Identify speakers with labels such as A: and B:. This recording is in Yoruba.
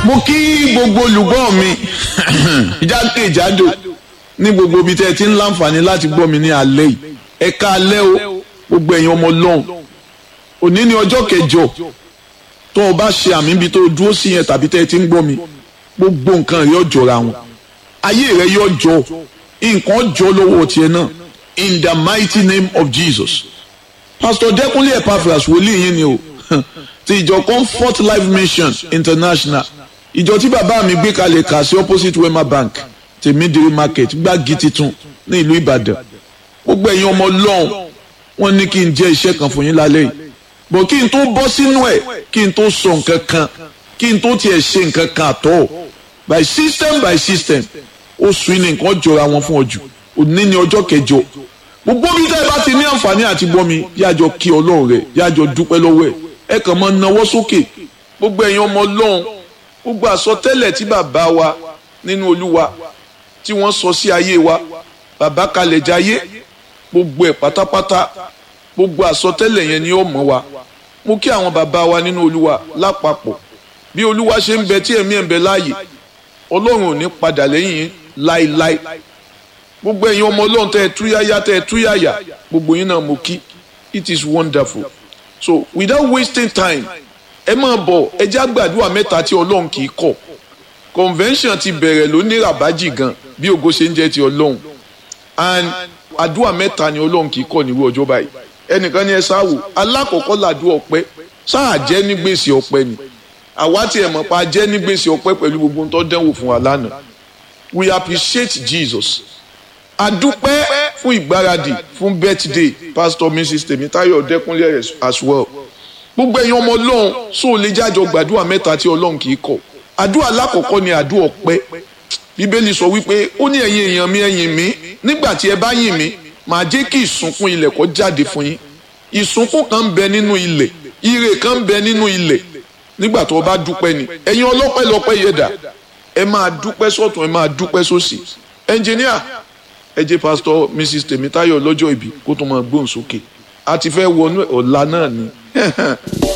A: mo kí gbogbo olùgbọ́ mi jákèjádò ní gbogbo ibi tẹ́ ẹ ti ń láǹfààní láti gbọ́ mi ní alẹ́ yìí ẹ ká alẹ́ o gbogbo ẹ̀yin ọmọ ọlọ́run òní ní ọjọ́ kẹjọ tó o bá ṣe àmì ibi tó o dúró sí yẹn tàbí tẹ́ ẹ ti ń gbọ́ mi gbogbo nǹkan rẹ yóò jọra wọn ayé rẹ yóò jọ nǹkan jọ lọ́wọ́ tiẹ̀ náà in the mighty name of Jesus pastor Dẹ́kunlé Epaphras wòlíì yín ni o ti ìjọ Comfort Life Mission International ìjọ tí bàbá mi gbé kalẹ̀ kà sí opposite Wema Bank tèmídìrí market gbági titun ní ìlú Ìbàdàn gbogbo ẹ̀yin ọmọ Ọlọ́run wọ́n ní kí n jẹ́ iṣẹ́ kan fún yín lálẹ́ yìí bọ̀ kí n tó bọ́ sínú ẹ̀ kí n tó sọ nǹkan kan kí n tó tiẹ̀ ṣe nǹkan kan àtọ́ by system by system oṣù yìí ni nǹkan jọra wọn fún ọjọ́ òní ni ọjọ́ kẹjọ gbogbo bí tẹ́ ẹ bá ti ní àǹfààní àti gbọ́ mi yájọ kí Ọlọ́run rẹ̀ yájọ dúpẹ́ lọ́wọ́ ẹ̀ ẹ kàn máa nawọ́ sókè gbogbo ẹ̀yin ọmọ Ọlọ́run gbogbo àsọtẹ́lẹ̀ tí bàbá wa nínú Olúwa tí wọ́n sọ sí ayé wa bàbá kalẹ̀ jayé gbogbo ẹ̀ pátápátá gbogbo àsọtẹ́lẹ̀ yẹn ni ó mọ̀ wa mo kí àwọn bàbá wa nínú Olúwa lápapọ̀ bí Olúwa ṣe ń bẹ tí ẹ̀mí ẹ̀ ń bẹ láàyè Ọlọ́run ò ní padà lẹ́yìn láíláí gbogbo ẹ̀yin ọmọ Ọlọ́run tẹ́ ẹ túyáyá tẹ́ ẹ túyáyá gbogbo yín náà mo kí it is wonderful so without wasting time ẹ máa bọ̀ ẹ já gbàdúrà mẹ́ta tí Ọlọ́run kì í kọ̀ convention ti bẹ̀rẹ̀ ló ní rabaji gan bí ògo ṣe ń jẹ́ ti Ọlọ́run and àdúrà mẹ́ta ni Ọlọ́run kì í kọ̀ nírú ọjọ́ báyìí ẹnìkan ní ẹ sáwò alákọ̀ọ́kọ́ làdúrà ọpẹ́ sáà jẹ́ ní gbèsè ọpẹ́ ni àwa tí ẹ mọ̀ pa jẹ́ ní gbèsè ọpẹ́ pẹ̀lú gbogbo ohun tó dẹ́wò fún wa lánàá we appreciate Jesus adúpẹ́ fún ìgbáradì fún birthday pastor mrs Tèmítáyọ̀ Dẹ́kúnlé as well gbogbo ẹ̀yin ọmọ Ọlọ́run sóò lè jájọ gbàdúrà mẹ́ta tí Ọlọ́run kì í kọ̀ àdúrà alákọ̀ọ́kọ́ ni àdúrà ọpẹ́ bíbélì sọ wípé ó ní ẹ̀yin èèyàn mi ẹ̀yìn mi nígbà tí ẹ bá yìn mí màá jẹ́ kí ìsúnkún ilẹ̀ kó jáde fún yín ìsúnkún kan ń bẹ nínú ilẹ̀ ire kan ń bẹ nínú ilẹ̀ nígbà tó o bá dúpẹ́ ni ẹ̀yin ọlọ́pẹ́ lọ́pẹ́ yẹ̀dà ẹ máa dúpẹ́ sọ́tún ẹ máa dúpẹ́ sósì ẹnjìníà ẹ jẹ́ pásítọ̀ mrs Tèmítáyọ̀ lọ́jọ́ ìbí kó tó máa gbóhùn sókè a ti fẹ́ wọnú ọ̀la náà ni